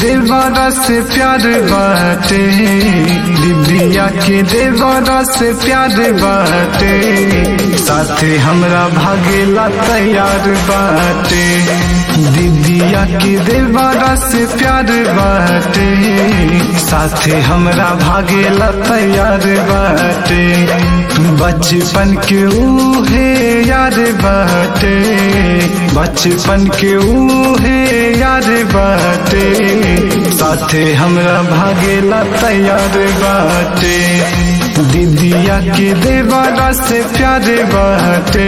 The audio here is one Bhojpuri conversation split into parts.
देवरा से प्यार बाटे दीदिया के देवरा से प्यार बाटे साथे हमरा भागेला तैयार बाटे दीदिया के देवरा से प्यार बाटे साथे हमरा भागेला तैयार बाटे बचपन के उहे यार बाटे बचपन के उहे यार बाटे साथे हमरा भागेला तैयार बाटे दीदिया के देवारा से प्यार बाटे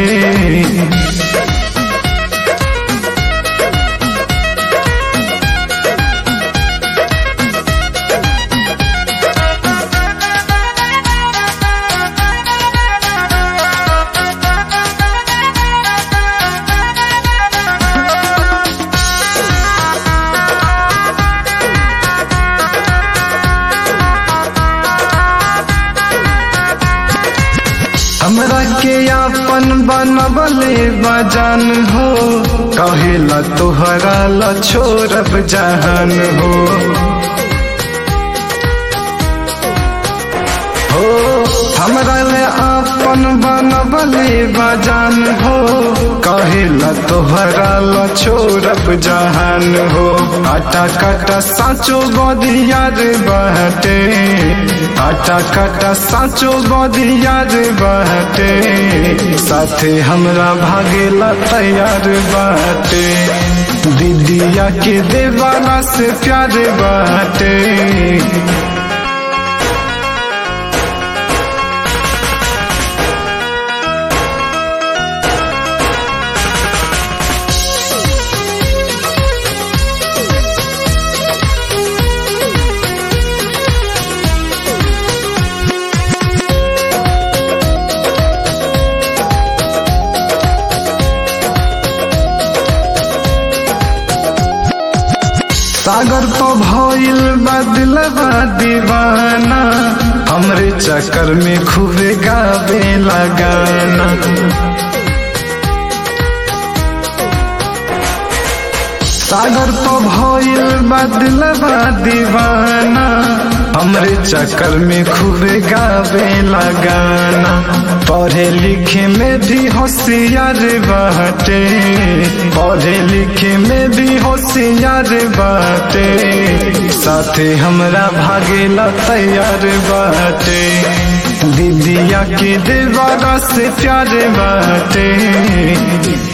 हमरा के आपन बनबले बजान हो कहेला तोहरा ला छोड़ब जहान हो हो हमरा ले आपन बनबले बजान हो कहेला तोहरा ला छोड़ब जहान हो आटा काटा साचो बदियार बहटे आटा काटा साचो बदियार बहटे साथे हमरा भागेला तैयार बाटे दीदिया के देवाला से प्यार बाटे सागर तो भइल बदलबा दीवाना हमरे चक्कर में खूबे गावे लगाना सागर तो भइल बदलबा दीवाना हमरे चक्कर में खूबे गावे लगाना पढ़े लिखे में भी होशियार बाटे पढ़े लिखे में भी होशियार बाटे साथे हमरा भागेला तैयार बाटे दीदिया के देवारा से प्यार बाटे